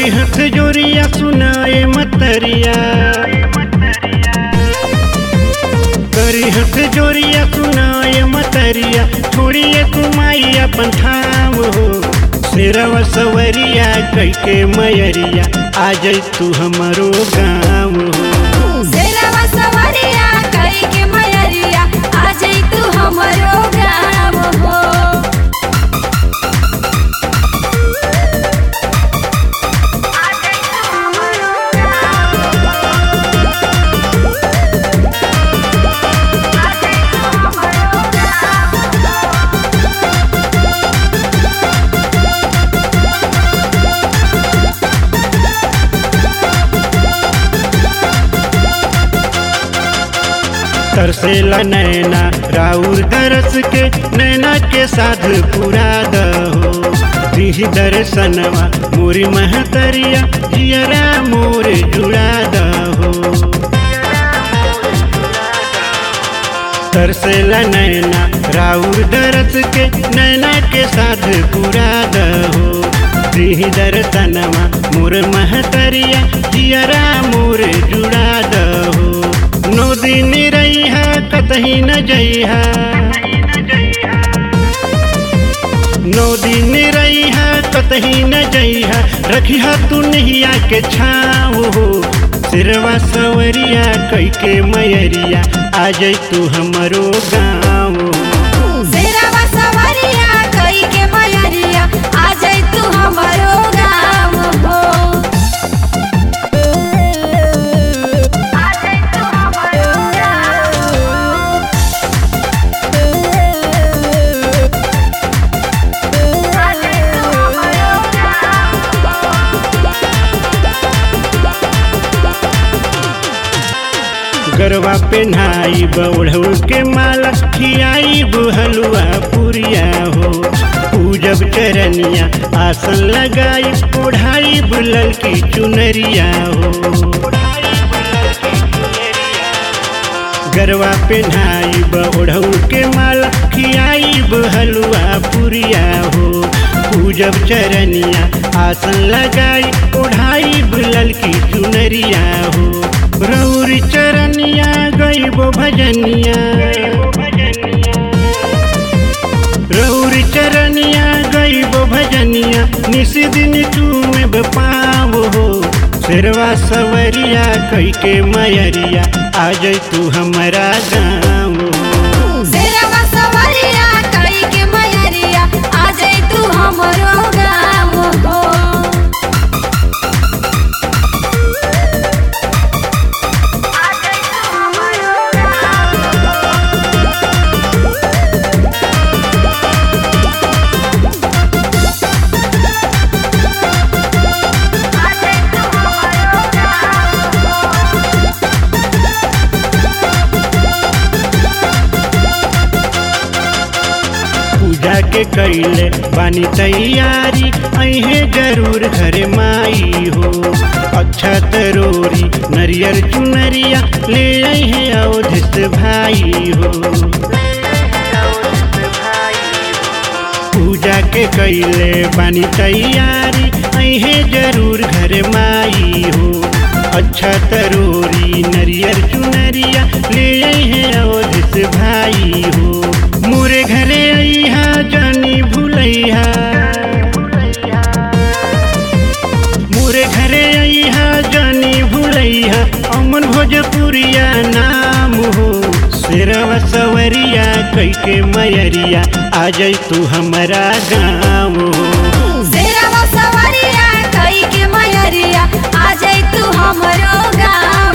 हथ जोरिया सुनाए मतरिया करी हथ जोरिया सुनाए मतरिया छोड़िए कुमाई अपन ठाव हो सिरवा सवरिया कई के मयरिया आ जाई तू हमारो गाँव हो शेरवा सवरिया कई के मयरिया आ जाई तू हमरो गाँव हो तरसेला नैना राउर दरस के नैना के साध पूरा दहो दिही दर्शनवा मोरी महतरिया जियरा मोर जुड़ा दहो तरसेला नैना राउर दरस के नैना के साध पूरा दहो दिही दर्शनवा मोर महतरिया जियरा मोर जुड़ा दहो नौ दिन रहिहा कतही न जइहा नौ दिन रहिहा कतही न जइहा रखिहा तू नहिया के छाव हो सिरवा सवरिया कई के मयरिया आ जाई तू हमरो गाँव हो शेरवा सवरिया कई के मयरिया आ जाई तू हमरो गाँव हो आ जाई तू हमरो गाँव आ जाई तू हमरो गरवा पेन्हाई बौढ़ऊ के माला खियाई हलुआ पुरिया हो पूजब चरनिया आसन लगाई ओढ़ाई बुलल की चुनरिया हो गरवा पेन्हाई बौढ़ऊ के माला खियाई हलुआ पुरिया हो पूजब चरनिया आसन लगाई ओढ़ाई बुलल की चुनरिया हो रौरी चरनिया गईबो भजनिया रौरी चरनिया गईबो भजनिया निस दिन चूमे पाव हो शेरवा सवरिया कई के मयरिया आ जाई तू हमारा गाँव हो शेरवा सवरिया कई के मयरिया आ जाई तू हमरो गाँव हो आ जाई तू हमरो गाँव आ जाई तू हमरो गाँव पूजा के कैले बानी तैयारी अहे जरूर घरे माई हो अच्छा तरोरी नरियर चुनरिया ले अहे अवधित भाई हो पूजा के कैले बानी तैयारी अहे जरूर घर माई हो अच्छा तरोरी नरियर चुनरिया ले अहे अवधित भाई हो मोरे घरे अइहा जानी भूलैहा मोरे घरे अइहा जानी भूलैहा अमन भोजपुरिया नाम हो शेरवा सवरिया कई के मयरिया आ जाई तू हमारा गाँव हो शेरवा सवरिया कई के मयरिया आ जाई तू हमरो गाँव